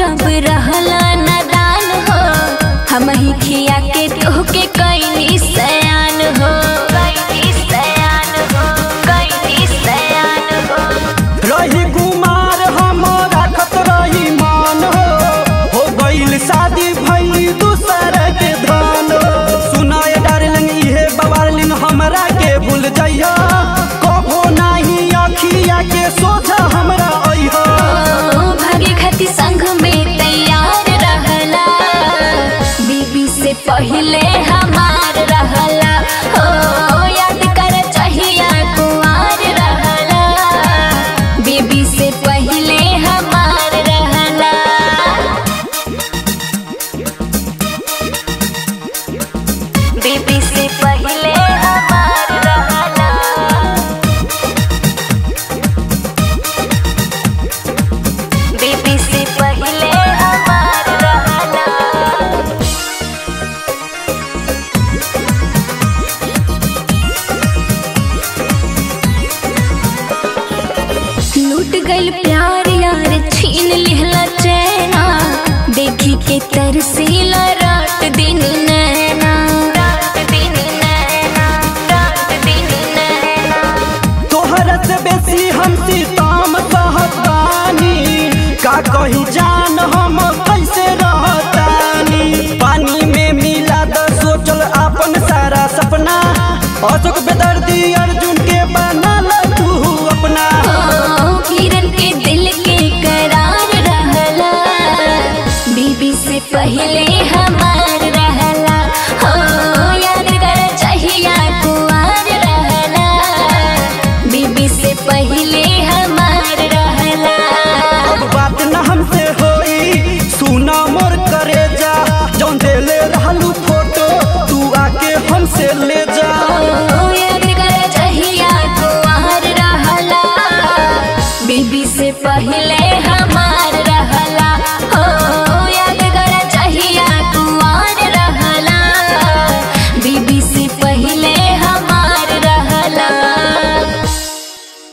जब रहला नादान हो हम ही खिया के तोहके कैनी सयान हो कैनी सयान हो कैनी सयान हो रही कुमार हम राखत रही मान हो हो गईल शादी भई दूसर के धान सुनाए डार्लिंग इहे बवालिंग हमरा के भूल जइहा कभो नाही अखिया के सोझा हमरा अइहा ओ, भागे खातिर संग में तैयार रहला बीबी से पहले हमार रहला हो याद कर चाहिया कुआर रहला बीबी से पहले हमार रहला बीबी से पहले हमार रहला बीबी से पहले हमार रहला लूट गइल प्यार यार छीन लिहला चैना देखी के तरसीला रात दिन नैना रात दिन नैना रात दिन नैना तोहरा से बेसी हम सीताम सहतानी का कही जान हम कैसे रहतानी पानी में मिला द सोचल अपन सारा सपना अशोक बेदर्दी अर्जुन के बनल तू अपना ओ, किरण के दिल के करार रहला बीबी से पहले